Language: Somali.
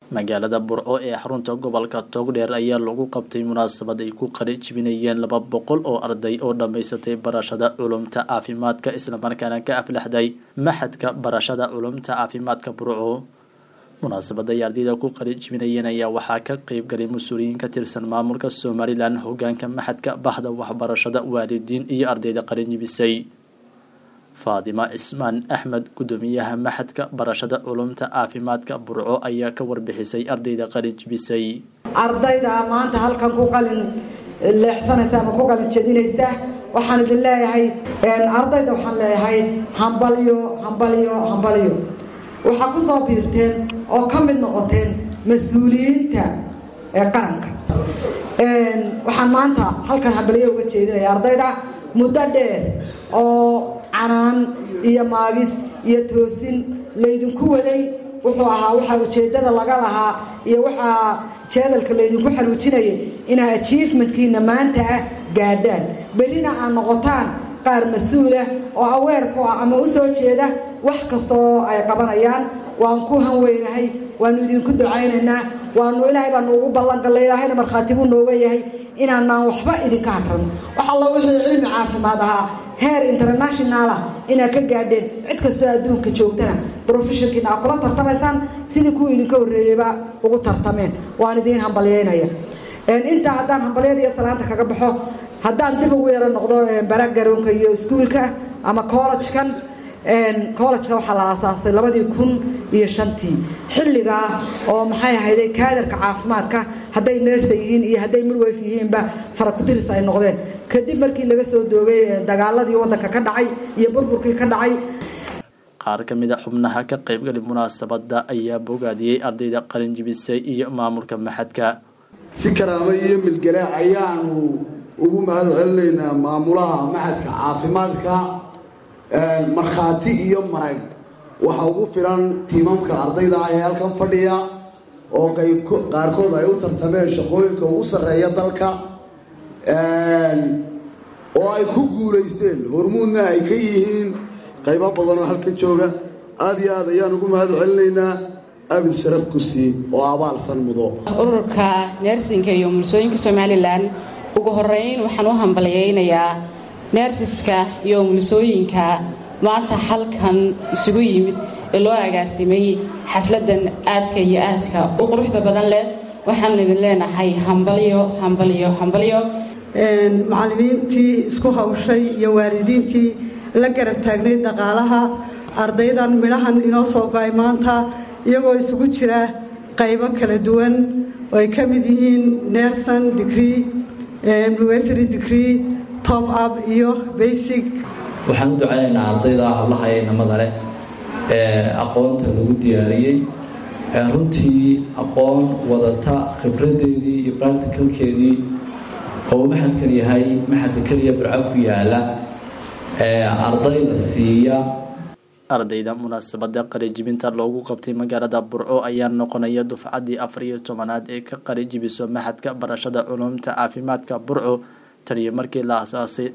magaalada burco ee xarunta gobolka togdheer ayaa lagu qabtay munaasabad ay ku qari jibinayeen laba boqol oo arday oo dhammaysatay barashada culumta caafimaadka islamarkaana ka aflaxday maxadka barashada culumta caafimaadka burco munaasabada ay ardayda ku qari jibinayeen ayaa waxaa ka qeyb galay mas-uuliyiin ka tirsan maamulka somalilan hogaanka maxadka bahda waxbarashada waalidiin iyo ardayda qarinjibisay faadima cismaan axmed gudoomiyaha maxadka barashada culumta caafimaadka burco ayaa ka warbixisay ardayda qalinjibisay ardayda maanta halkan ku qalin leexsanaysa ama ku qalin jedinaysa waxaan idin leeyahay ardayda waxaan leeyahay hambalyo hambalyo hambalyo waxaa ku soo biirteen oo ka mid noqoteen mas-uuliyiinta ee qaranka waxaan maanta halkan hambalyo uga jeedinaya ardayda muddo dheer oo canaan iyo maagis iyo toosin laydinku waday wuxuu ahaa waxaa ujeedada laga lahaa iyo waxaa jeedalka laydinku xaluujinayay inaa achievement-kiina maanta ah gaadhaan berrina aad noqotaan qaar mas-uulah oo aweer ku ah ama u soo jeeda wax kasta oo ay qabanayaan waan ku hanweynahay waanu idinku ducaynaynaa waanu ilaahay baanu ugu ballangalay ilaahayna markhaati buu nooga yahay inaanaan waxba idinka hadran wax alla wixii cilmi caafimaad ahaa heer internationalah inaad ka gaadheen cid kastoo adduunka joogtana brofessionkiina aad kula tartamaysaan sidii kuwa idinka horreeyeyba ugu tartameen waan idiin hambalyeynaya intaa haddaan hambalyada iyo salaanta kaga baxo haddaan dib ugu yaro noqdo baragaroonka iyo iskuulka ama collejkan collejka waxaa la aasaasay labadii kun iyo shantii xilligaa oo maxay ahayday kaadarka caafimaadka hadday neersa yihiin iyo hadday midwayf yihiinba farakudiris ay noqdeen kadib markii laga soo doogay dagaaladii waddanka ka dhacay iyo burburkii ka dhacay qaar ka mid a xubnaha ka qaybgali munaasabada ayaa bogaadiyey ardayda qalinjibisay iyo maamulka maxadka si karaamo iyo milgale ayaanu ugu mahad celinaynaa maamulaha maxadka caafimaadka markhaati iyo marag waxa ugu filan tiimamka ardayda ah ee halkan fadhiya oo qaarkood ay u tartameen shaqooyinka ugu sarreeya dalka oo ay ku guulaysteen hormuudna ay ka yihiin qaybo badan oo halkan jooga aada iyo aad ayaan ugu mahad celinaynaa abid sharaf kusi oo abaalsan mudo ururka neersinka iyo mulsooyinka somalilan ugu horeyn waxaan u hambalyaynayaa neersiska iyo mulsooyinka maanta halkan isugu yimid ee loo agaasimay xafladan aadka iyo aadka u quruxda badan leh waxaan idin leenahay hambalyo hambalyo hambalyo macallimiintii isku hawshay iyo waalidiintii la garab taagnay dhaqaalaha ardaydan midhahan inoo soo go-ay maanta iyagoo isugu jira qaybo kala duwan oo ay ka mid yihiin nerson degree mwefery degree top up iyo basic waxaan u ducaynaynaa ardayda hablaha ee inamada leh ee aqoonta lagu diyaariyey runtii aqoon wadata khibradeedii iyo bracticalkeedii oo maxadkan yahay maxadka keliya burco ku yaala arday la siiya ardayda munaasabada qarijibinta loogu qabtay magaalada burco ayaa noqonaya dufcadii afar iyo tobanaad ee ka qarijibiso maxadka barashada culumta caafimaadka burco taniyo markii la asaasay